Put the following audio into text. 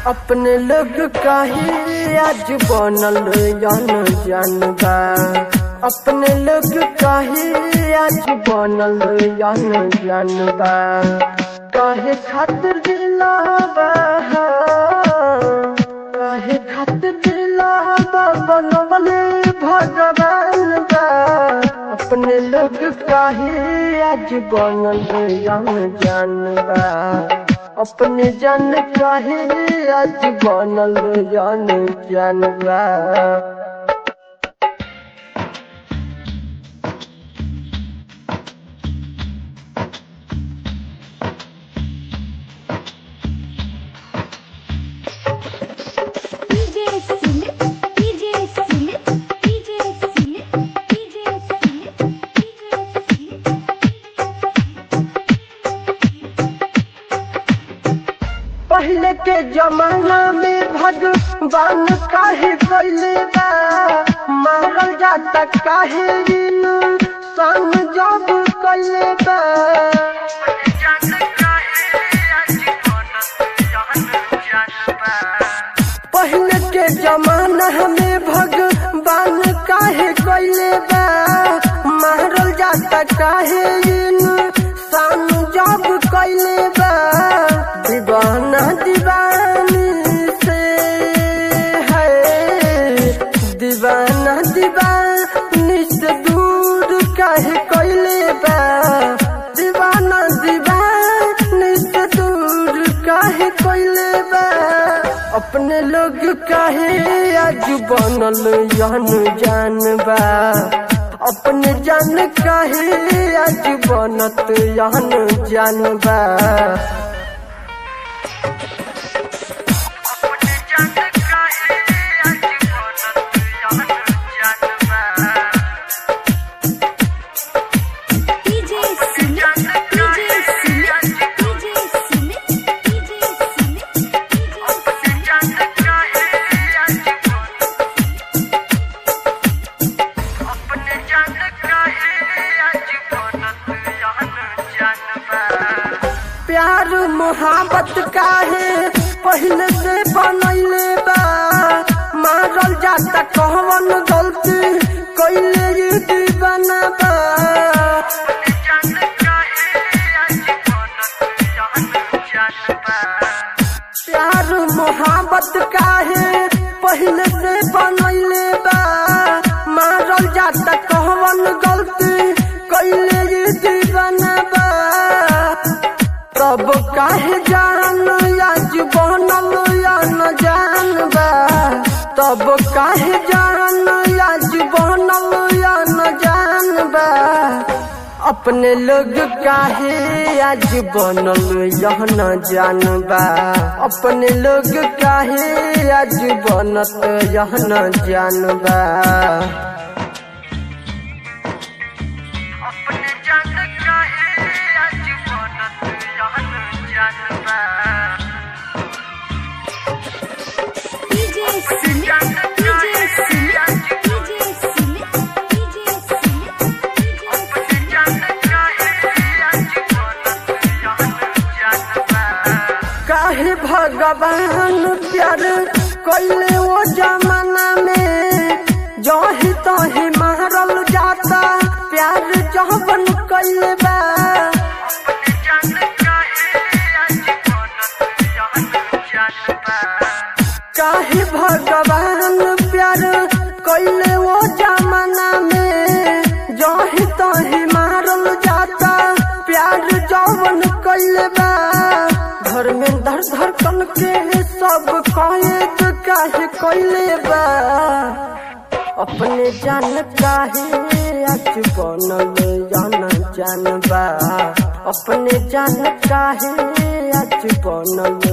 अपने लोग काहे आज बनल जान जानबा अपने लोग काहे आज बनल जान जानबा काहे खातिर दिलावा काहे खातिर दिलावा बनवले भगवान बा अपने लोग काहे आज बनल जान जानबा अपने जन काहे आज बनल जान जानबा DJ Silip, DJ Silip, DJ Silip, DJ Silip, DJ Silip. पहले के जमाना में भगवान काहे कैले बा मारल जाता काहे दिन संग जब कैले बा पहले के जमाना में भगवान काहे कैले बा मारल जाता काहे दिन संग जब कैले बा दीवाना दीवानी से है दीवाना दीवानी से दूर काहे कैले बा दीवाना दीवानी से दूर काहे कैले बा अपने लोग काहे आज बनल जान जानबा अपने जान काहे आज बनत जान जानबा DJ Silip, DJ Silip, DJ Silip, DJ Silip, DJ Silip. प्यार मोहब्बत काहे पहले से बनैले बा मारल जाता कहवन गलती कैले ये दीवाना बा प्यार मोहब्बत काहे पहले से बनैले बा मारल जाता कहवन गलती कैले ये दीवाना बा तब काहे जान आज बनल या न जानबा तब काहे जान आज बनल या न जानबा अपने लोग काहे आज बनल यह न जानबा अपने लोग काहे आज बनत यह न जानबा DJ Silip, DJ Silip, DJ Silip, DJ Silip, DJ काहे भगवान प्यार कैले वो जमाना में जही तही मारल जाता प्यार जहबन कैले बा काहे भगवान प्यार कैले वो जमाना में जही तही मारल जाता प्यार जवन कैले बा घर में धर धड़कन के सब कैद काहे कैले बा अपने जान काहे आज बनल जान जानबा अपने जान काहे आज बनल